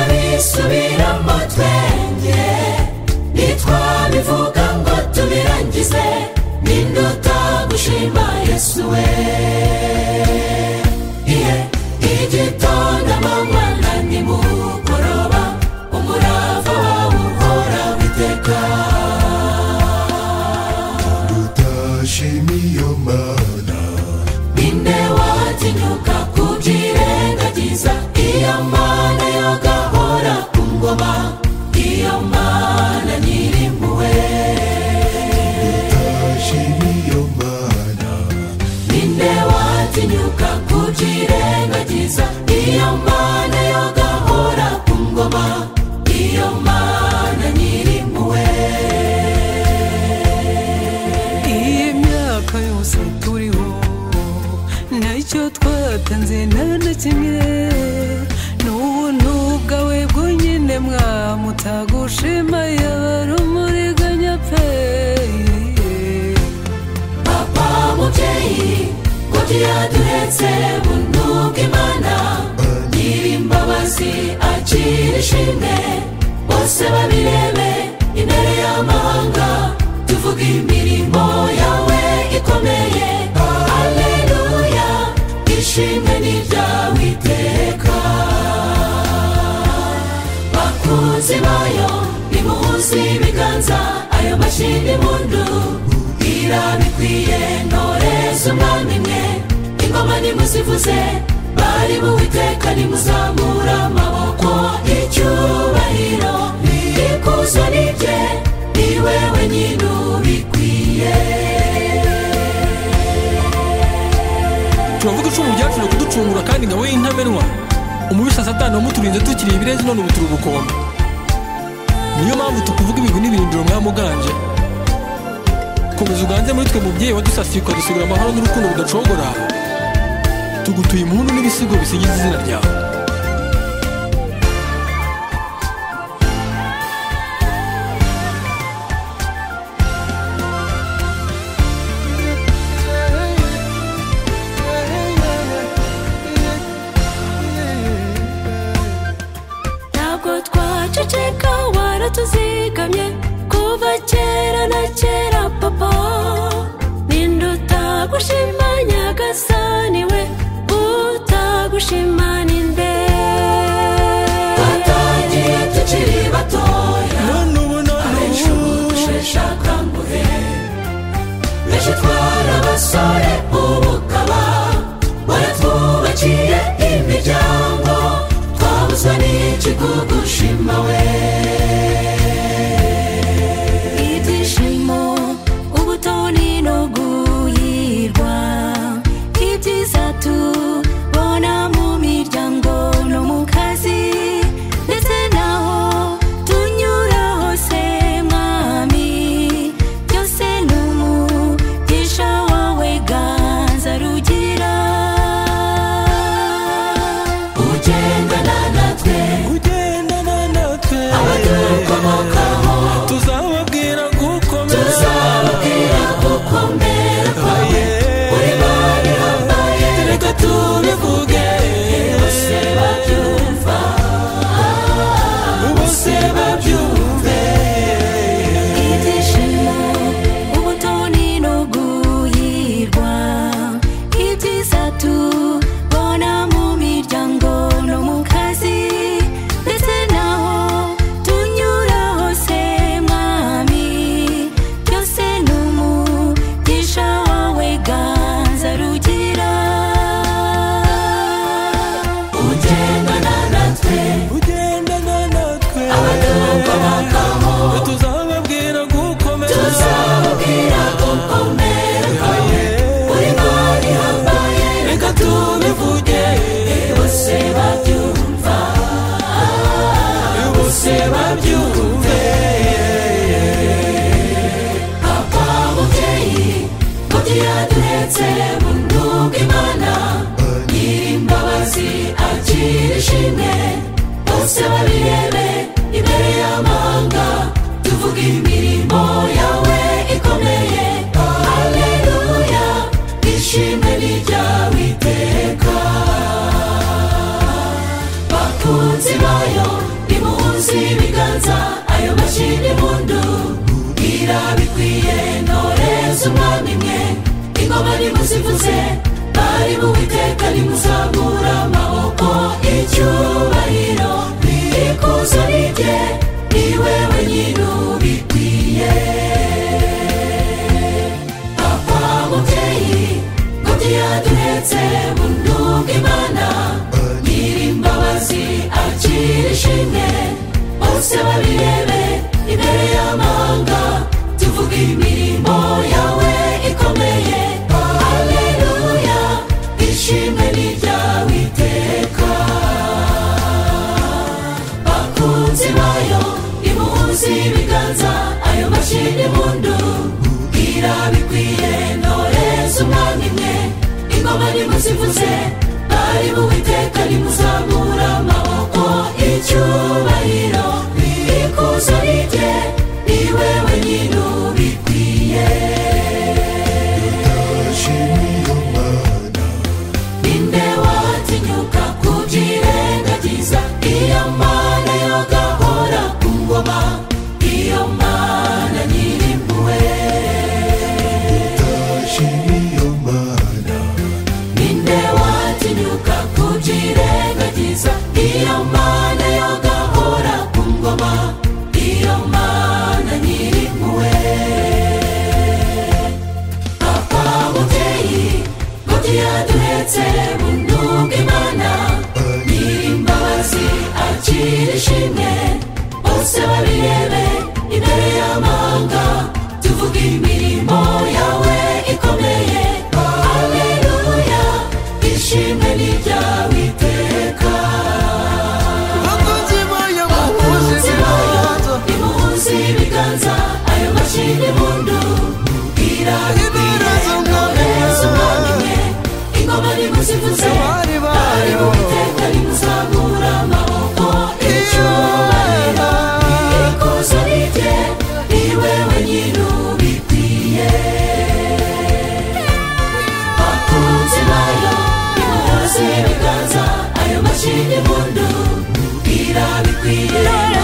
bisubira mu twenge ntitwabivuga ngo tubirangize n'induta gushima yesu we iye igitondo amanywa na nimugoroba umurava wawe uhora witeka udashimiye mana ninde watinyuka kubyirengagiza iyo mana yogahora ku ngoma iyo mana nyirimpuwe udashimiye mana ninde watinyuka kubyirengagiza iyo mana yogahora ku ngoma iyo mana nyirimpuwe iyi myaka yose turiho ntacyo twatanze nta na kimwe n'ubuntu bwawe bwonyine mutagushima yabara umuriganya pe papa mubyeyi ngo tuyaduhetse buntu bw'imana nyirimbabazi akira ishimwe bose babirebe imbere y'amahanga tuvuga imirimo yawe ikomeye aleluya ishimwe ni iryawe iteka bakunzi bayo nimuhuze ibiganza ayo mashini mundu irabikwiye ntoreze umwami mwe ingoma nimuzivuze bari buwiteka nimuzamura amaboko icyubahiro ikuzo ni rye ni wewe nyine ubikwiye turavuga icumu ryacu ni ukuducungura kandi nka we y'intamenwa umubisha satani wamuturinze tukiri ibirezi none ubuturi ubukombe niyo mpamvu tukuvuga ibigwi n'ibirindiro mwamuganje komeza uganze muri twe mubyeyi wadusasiye ukadusigura amahoro n'urukundo rudacogora tugutuye impundu n'ibisigo bisigiza izina ryawe ntabwo twaceceka waratuzigamye kuva kera na kera papa ninde utagushima nyagasani we utagushima ninde twatangiye tukiri batoya none ubu none abenshi ubu dusheshe akanguhe benshi twarabasore ubu ukaba waratwubakiye imiryango twabuza n'ikigugushima we ibyishimo ubutoni no guhirwa ibyiza tubona mu miryango no mu kazi ndetse naho tunyura hose mwami byose ni umugisha wawe ganza rugira ugendana natwe ugendana natwe abadukomokaho tuzababwira gukomeza tuzababwira uko mbere kwawe uri mani hambaye reka tubivuge bose babyumva bose babyumve ibyishimo ubutoni no guhirwa ibyiza tubona mu miryango no mu kazi ndetse naho tunyura hose mwami byose ni umugisha wawe ganza rugira ugendana natwe ugendana natwe abadukomokaho tuzababwira gukomeza tuzababwira uko mbere kwawe uri mani hambaye reka tubivuge bose babyumva bose babyumve papa mubyeyi mugira duhetse buntu bw'imana nyir'imbabazi akira ishimwe bose babirebe imbere y'amahanga tuvuga imirimo yawe ikomeye haleluya ishimwe ni ryawe iteka bakunzi bayo nimuhuze ibiganza ayo mashini mundu bwira bikwiye ntoreza umwami mwe ingoma nimuzivuze bari buwiteka nimuzamura amaboko icyubahiro ikuzo ni rye ni wewe nyine ubikwiye papa mubyeyi ngobyi yaduhetse mu nduga imana nyirimbabazi akira ishimwe bose babirebe imbere y'amahanga tuvuge imirimo yawe ikomeye haleluya ishimwe ni iryawe iteka bakunzi bayo nimuhuze ibiganza ayo mashini mundu bwira bikwiye ntoreza umwami mwe ingoma nimuzivuze bari buwiteka nimuzamura amaboko icyubahiro ikuzo ni rye ni wewe nyine ubikwiye ninde watinyuka kubyirengagiza iyo mana yogahora ku ngoma iyo mana nyirimpuwe ninde watinyuka kubyirengagiza iyo mana yogahora ku ngoma iyo mana nyirimpuwe papa mubyeyi ngobyi yaduhetse mu nduga imana nyirimbabazi akira ishimwe bose babirebe imbere y'amahanga tuvuge imirimo yawe ikomeye haleluya ishimwe ni iryawe iteka bakunzi bayo muhuze ibiganza nimuhuze ibiganza ayo mashini mundu Ibereze umwami irabirezaumwamimwe ingoma nimuzivuze Bari bayo. uwiteka nimuzamura amaboko icyubahiro ikuzo ni rye ni wewe nyine ubikwiye bakunzi bayo nimuhuze ibiganza ayo mashini mundu irabikwiye